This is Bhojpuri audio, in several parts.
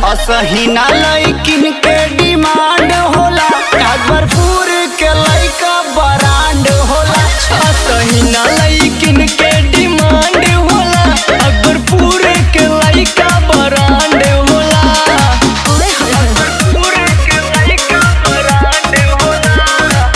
असही ना लइकिन के डिमांड होला भरपूर के लइका ब्रांड होला असही ना लइकिन के डिमांड होला अकबरपुर के लइका ब्रांड होला अकबरपुर के लइका ब्रांड होला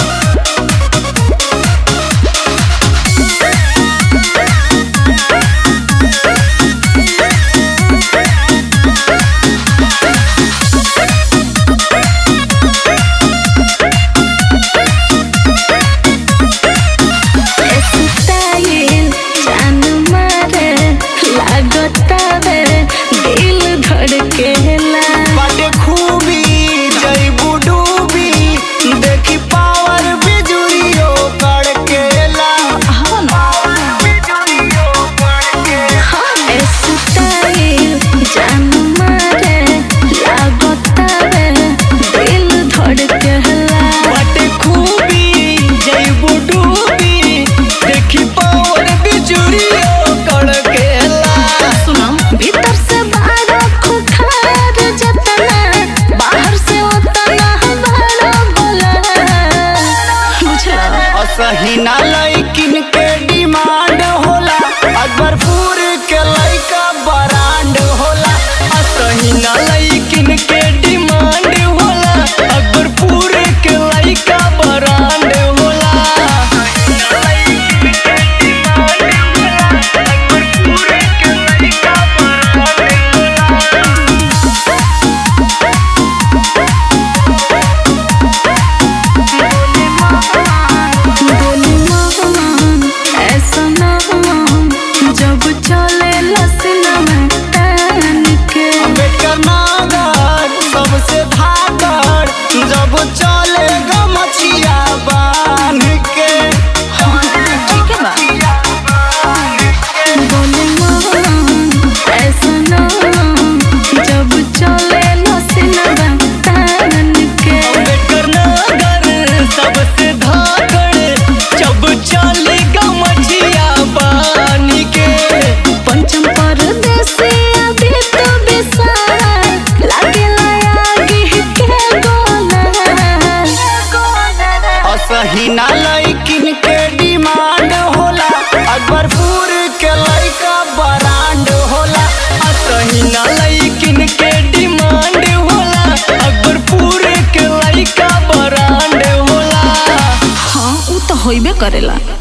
स्टाइल जान मारे लागतावे दिल धड़केला बाटे खूबी जईबू डूबी देखी पावर बिजुरियो कड़केला बिजुरियो कड़केला स्टाइल जान मारे लागतावे दिल धड़केला बाटे खूबी जईबू डूबी देखी पावर बिजुरियो कड़केला सुनो भीतर से बाहर खुखार जतना बाहर से उतना बड़ा बोला बुझला असही ना लइकिन के डिमांड होला अकबरपुर के लइका ब्रांड होला असही ना लइकिन के डिमांड होला अकबरपुर के लइका ब्रांड होला अकबरपुर के लइका ब्रांड होला बोली मोहन ऐसा ना जब चले लसना में तान के अम्बेडकर नागर सबसे धाकर जब चले गमछिया बांध के ठीक है बा बोली मोहन ऐसा ना जब चले लसना में तान के अम्बेडकर नागर सबसे धाकर जब चले गमछिया बांध के पंचम परदेसी अभी तो बिसारा लागेला आगे के गोला असही ना लइकिन के डिमांड होला अकबरपुर के लइका ब्रांड होला असही ना लइकिन के डिमांड होला अकबरपुर के लइका ब्रांड होला हाँ उ तो होइबे करेला